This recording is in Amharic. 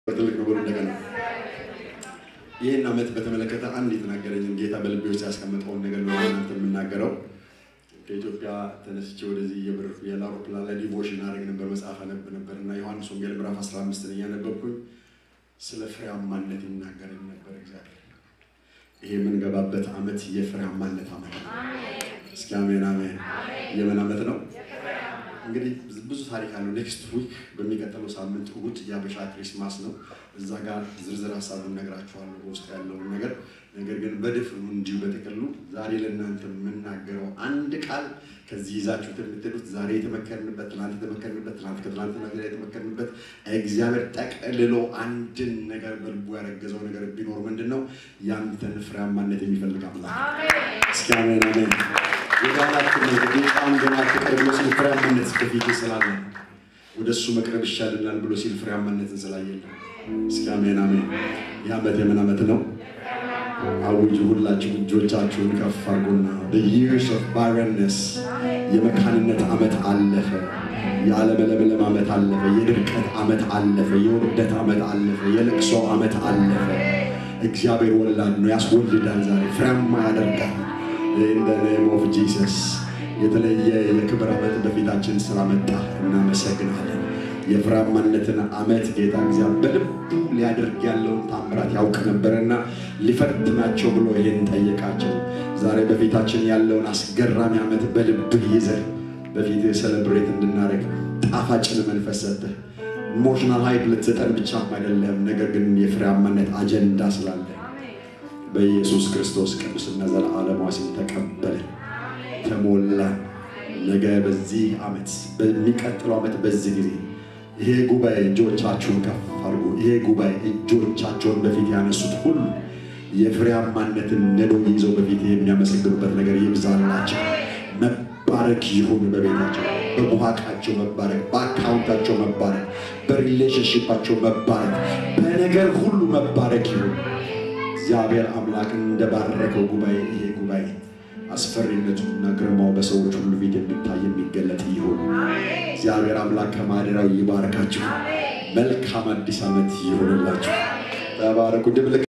ትልቅ ነው ብሎ እንደገና ይህን ዓመት በተመለከተ አንድ የተናገረኝን ጌታ በልቤ ውስጥ ያስቀመጠውን ነገር ነው እናንተ የምናገረው። ከኢትዮጵያ ተነስቼ ወደዚህ የብር የአውሮፕላን ላይ ዲቮሽን አደረግ ነበር፣ መጽሐፍ አነብ ነበር እና ዮሐንስ ወንጌል ምዕራፍ 15 እያነበብኩኝ ስለ ፍሬያማነት ይናገረኝ ነበር እግዚአብሔር። ይሄ የምንገባበት ዓመት የፍሬያማነት ዓመት ነው። እስኪ አሜን አሜን። የምን ዓመት ነው? እንግዲህ ብዙ ታሪክ አለው። ኔክስት ዊክ በሚቀጥለው ሳምንት እሑድ የአበሻ ክሪስማስ ነው። እዛ ጋር ዝርዝር ሀሳቡን ነግራችኋለሁ በውስጥ ያለውን ነገር። ነገር ግን በድፍኑ እንዲሁ በጥቅሉ ዛሬ ለእናንተ የምናገረው አንድ ቃል ከዚህ ይዛችሁት የምትሄዱት ዛሬ የተመከርንበት፣ ትናንት የተመከርንበት፣ ትናንት ከትናንትና ወዲያ የተመከርንበት እግዚአብሔር ጠቅልሎ አንድን ነገር በልቡ ያረገዘው ነገር ቢኖር ምንድን ነው? ያንተን ፍሬያማነት የሚፈልግ አምላክ። እስኪ አሜን አሜን። የጋናችን ጌታን ገና ፍቅር ብሎ ሲል ፍሬያማነት በፊት ስላለ ወደ እሱ መቅረብ ይሻልናል ብሎ ሲል ፍሬያማነትን ስላየለ እስኪ አሜን አሜን። ይህ ዓመት የምን ዓመት ነው? አውጁ ሁላችሁ እጆቻችሁን ከፍ አድርጉና the years of barrenness የመካንነት ዓመት አለፈ። የአለመለምለም ዓመት አለፈ። የድርቀት ዓመት አለፈ። የውርደት ዓመት አለፈ። የለቅሶ ዓመት አለፈ። እግዚአብሔር ወላድ ነው፣ ያስወልዳል። ዛሬ ፍሬያማ ያደርጋል። in the name of Jesus የተለየ የክብር ዓመት በፊታችን ስላመጣ እናመሰግናለን። የፍሬያማነትን ዓመት ጌታ እግዚአብሔር በልቡ ሊያደርግ ያለውን ታምራት ያውቅ ነበረና ሊፈትናቸው ብሎ ይሄን ጠየቃቸው። ዛሬ በፊታችን ያለውን አስገራሚ ዓመት በልብህ ይዘህ በፊትህ ሰለብሬት እንድናደርግ ጣፋጭን መንፈስ ሰጥህ። ኢሞሽናል ሀይፕ ልትሰጠን ብቻም አይደለም፣ ነገር ግን የፍሬያማነት አጀንዳ ስላለ በኢየሱስ ክርስቶስ ቅዱስና ዘለዓለማዊ ስም ተቀበለ፣ ተሞላ። ነገ በዚህ ዓመት በሚቀጥለው ዓመት በዚህ ጊዜ ይሄ ጉባኤ እጆቻችሁን ከፍ አድርጉ። ይሄ ጉባኤ እጆቻቸውን በፊት ያነሱት ሁሉ የፍሬያማነትን ነዶ ይዘው በፊት የሚያመሰግኑበት ነገር ይብዛላቸው። መባረክ ይሁን በቤታቸው፣ በቡሃቃቸው መባረክ፣ በአካውንታቸው መባረክ፣ በሪሌሽንሽፓቸው መባረክ፣ በነገር ሁሉ መባረክ ይሁን። እግዚአብሔር አምላክ እንደባረከው ጉባኤ ይሄ ጉባኤ አስፈሪነቱና ግርማው በሰዎች ሁሉ ፊት የሚታይ የሚገለጥ ይሁን። እግዚአብሔር አምላክ ከማደሪያው ይባርካችሁ። መልካም አዲስ ዓመት ይሁንላችሁ። ተባረኩ። ድብልቅ